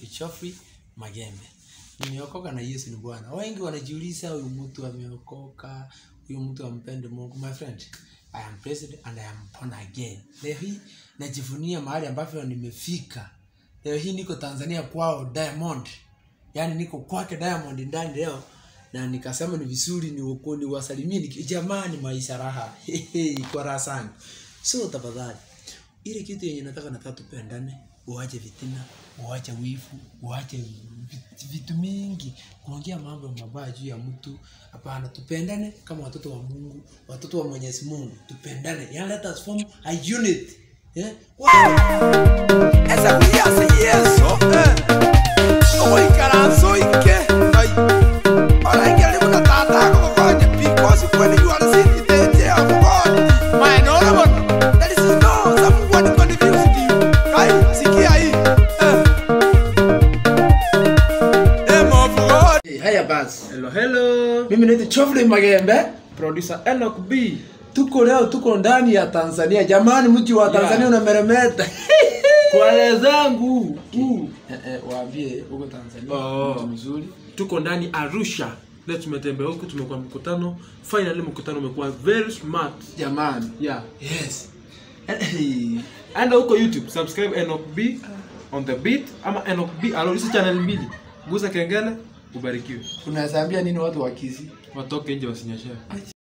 Geoffrey Magembe. Nimeokoka na Yesu ni Bwana. Wengi wanajiuliza huyu mtu ameokoka, huyu mtu ampende Mungu. My friend, I am blessed and I am born again. Leo hii najivunia mahali ambapo nimefika. Leo hii niko Tanzania kwao Diamond. Yaani niko kwake Diamond ndani leo na nikasema ni vizuri ni ukoni wasalimie ni jamani maisha raha. Hehe, kwa raha sana. So tafadhali ile kitu yenye nataka nataka tupendane, uache vitina, uache wivu, uache vit- vitu mingi, kuongea mambo mabaya juu ya mtu. Hapana, tupendane kama watoto wa Mungu, watoto wa Mwenyezi Mungu, tupendane. Yani let us form a unit. Yeah? esa kuyase yeso ogoikaranso ike ai oraingeli muna tata agogogonya because when you are sitting in the chair of God my honorable there is no someone confused you kai sikia hii eh name of God Hey, haya basi. Hello, hello. Mimi naitwa Geoffrey Magembe. Producer Enoch B. Tuko leo tuko ndani ya Tanzania. Jamani, mji wa Tanzania Yeah. unameremeta. Kwa wenzangu. Uh. Eh, eh, waambie huko Tanzania Oh. mji mzuri. Tuko ndani Arusha. Leo tumetembea huku tumekuwa mkutano. Finally mkutano umekuwa very smart. Jamani. Yeah. Yes. Hey. Enda huko YouTube, subscribe Enoch B on the beat ama Enoch B alorisi channel mbili. Gusa kengele, ubarikiwe. Unaweza ambia nini watu wa Kisii? Watoke nje wasinyeshewe.